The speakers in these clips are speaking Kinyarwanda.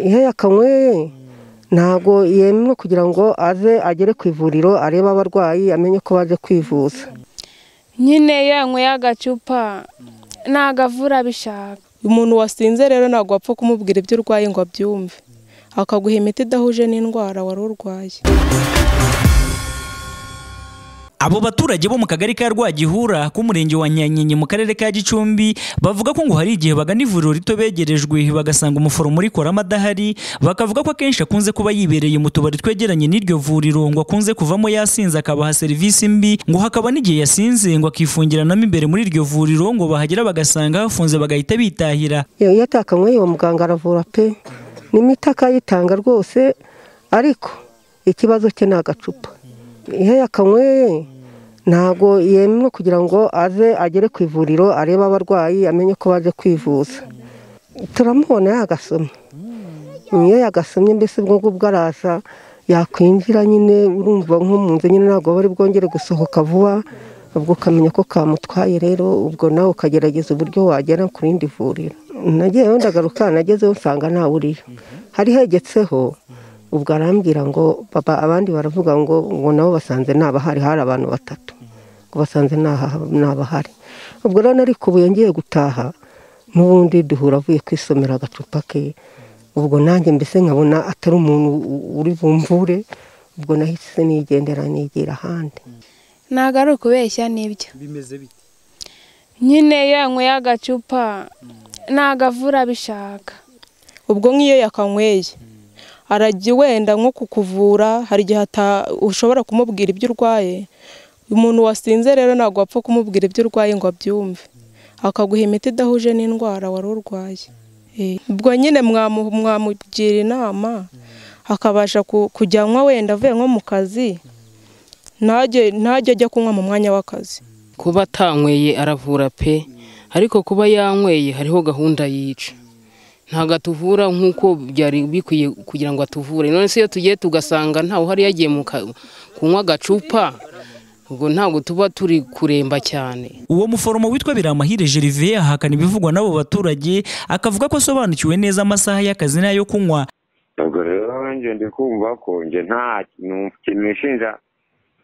iyo yakanyweye ntabwo yemewe kugira ngo aze agere ku ivuriro arebe abarwayi amenye ko baje kwivuza nyine iyo yanyweye agacupa ntabwo avura abishaka umuntu wasinze rero ntabwo wapfa kumubwira ibyo urwaye ngo abyumve akaguha imiti idahuje n'indwara wari urwaye Abo baturage bo mu kagari ka Rwagihura k'umurenge wa Nyanyenye mu karere ka Gicumbi bavuga ko ngo hari igihe bagana ivuriro rito begerejwe bagasanga umuforomo urikoramo adahari bakavuga ko akenshi akunze kuba yibereye mu tubari twegeranye n'iryo vuriro ngo akunze kuvamo yasinze akabaha serivisi mbi ngo hakaba n'igihe yasinze ngo akifungiranamo imbere muri iryo vuriro ngo bahagera bagasanga hafunze bagahita bitahira iyo iyo atakanyweye uwo muganga aravura pe n'imiti akayitanga rwose ariko ikibazo cye ni agacupa iyo yakanyweye ntabwo yemewe kugira ngo aze agere ku ivuriro arebe abarwayi amenye ko baje kwivuza turamubona yagasomye iyo yagasomye mbese ubwo ngubwo araza yakwinjira nyine urumva nk'umunzu nyine ntabwo bari bwongere gusohoka vuba ubwo ukamenya ko kamutwaye rero ubwo nawe ukagerageza uburyo wagera ku rindi vuriro nagiyeyo ndagaruka nagezeho nsanga ntawe uriyo hari hegetseho ubwo arambwira ngo papa abandi baravuga ngo ngo nabo basanze ntabahari hari abantu batatu ngo basanze ntabahari ubwo rero ariko ubu ngiye gutaha n'ubundi duhura avuye kwisomera agacupa ke ubwo nanjye mbese nkabona atari umuntu uri bumvure ubwo nahise nigendera nigira ahandi ntabwo ari ukubeshya n'ibyo bimeze bite nyine iyo yanyweye agacupa ntabwo avura abishaka ubwo nk'iyo yakanyweye arajya wenda nko kukuvura hari igihe ushobora kumubwira ibyo urwaye umuntu wasinze rero ntabwo wapfa kumubwira ibyo urwaye ngo abyumve akaguha imiti idahuje n'indwara wari urwaye ubwo nyine mwamugira inama akabasha kujyanwa wenda avuye nko mu kazi ntajya ajya kunywa mu mwanya w'akazi kuba atanyweye aravura pe ariko kuba yanyweye hariho gahunda yica ntabwo atuvura nk'uko byari bikwiye kugira ngo atuvure none se iyo tugiye tugasanga ntawe uhari yagiye kunywa agacupa ubwo ntabwo tuba turi kuremba cyane uwo muforomo witwa biramahire gerivie ahakana ibivugwa n'abo baturage akavuga ko asobanukiwe neza amasaha y'akazi n'ayo kunywa ubwo rero njye ndi kumva ko njye nta kintu nshinja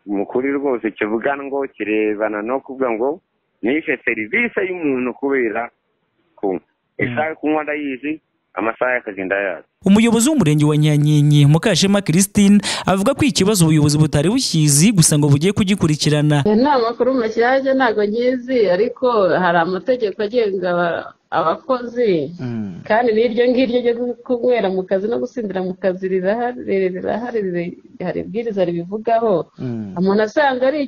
mukuri rwose kivuganwa kirebana no kuvuga ngo nishe serivisi y'umuntu kubera kunywa isaha yo kunywa ndayizi amasaha y'akazi ndayazi umuyobozi w'umurenge wa nyanyenye mukashema christine avuga ko ikibazo ubuyobozi butari bukizi gusa ngo bugiye kugikurikirana ni amakuru mashyashya ntabwo nyizi ariko hari amategeko agenga abakozi kandi n'iryo ngiryo ryo kunywera mu kazi no gusindira mu kazi rirahari rirahari hari ibwiriza ribivugaho umuntu asanga ari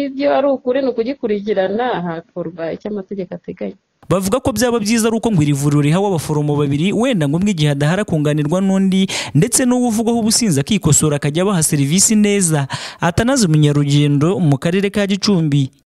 ibyo ari ukuri ni ukugikurikirana hakorwa icyo amategeko ateganya bavuga ko byaba byiza ari uko ngo iri vuriro rihawe abaforomo babiri wenda ngo umwe igihe adahara kunganirwa n'undi ndetse n'uwo uvugwaho ubusinzi akikosora akajya abaha serivisi neza atanaze umunyarugendo mu karere ka gicumbi